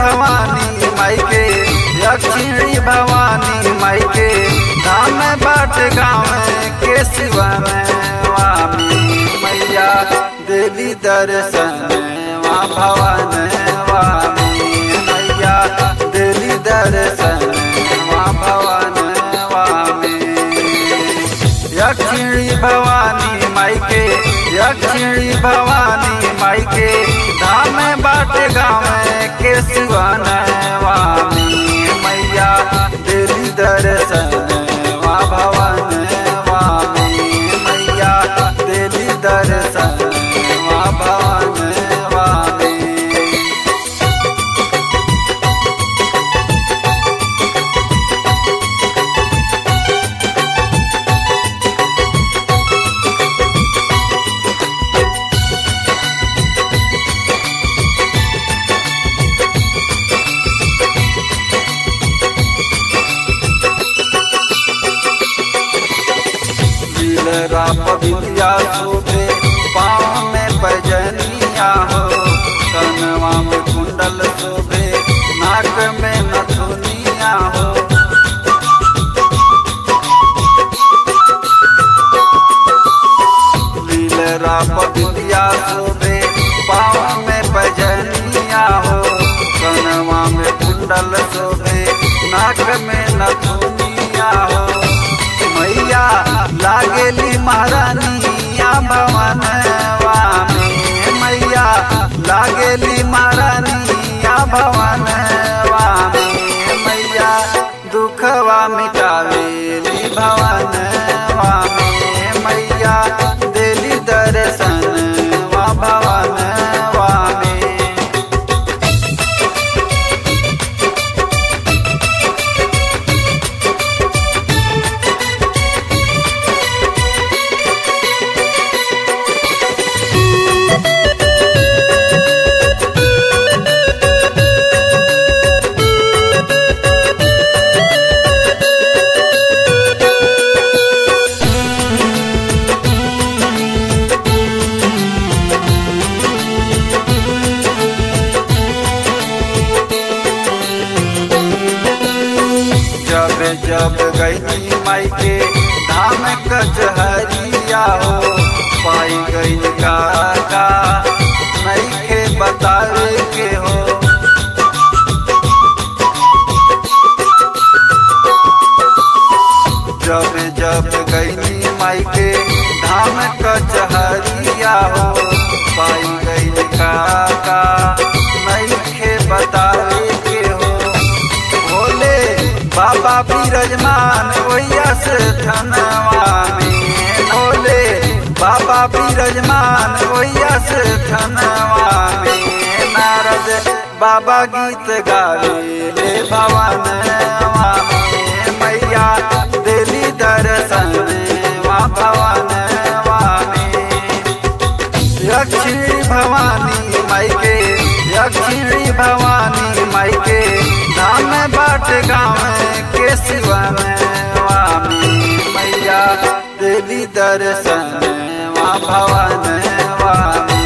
भवानी माई के दक्षिणी भवानी माई के धाम बाट गाँव के शिवा में वामी मैया देवी दर्शन वा भवन वामी मैया देवी दर्शन वा भवन वामी दक्षिणी भवानी माई के दक्षिणी भवानी माई के धाम बाट गाँव के शिवन वामी मैया दिल दर्शन वा भवन वामी मैया दिल दर्शन वा भवन वामी दिलरा पबिलिया सोते पाँव में बजनिया हो कनवा में कुंडल शोभे नाक में नथुनिया हो दिलरा पबिलिया सोते पाँव में बजनिया हो कनवा में कुंडल शोभे नाक में नथुनिया हो मैया लागेली महारानिया भवन वामी मैया लागेली महारानिया भवन वामी मैया दुखवा मिटावेली भवन वामी मैया देली दर्शन वा भवन वामी जब जब गई माई के धाम कचहरिया हो पाई गई काका नहीं के बतावे के हो जब जब गई माई के धाम कचहरिया हो पाई गई काका नहीं के बतावे के हो भोले बाबा बिरजमान ओया से धनवा में भोले बाबा बिरजमान ओया से धनवा में नारद बाबा गीत गावे ले भवन में मैया दिली दर्शन वा भवन में दक्षिणी भवानी माई के दक्षिणी भवानी माई के धाम बाट गाँव के शिवा में वामी मैया देवी दर्शन वा भवन वामी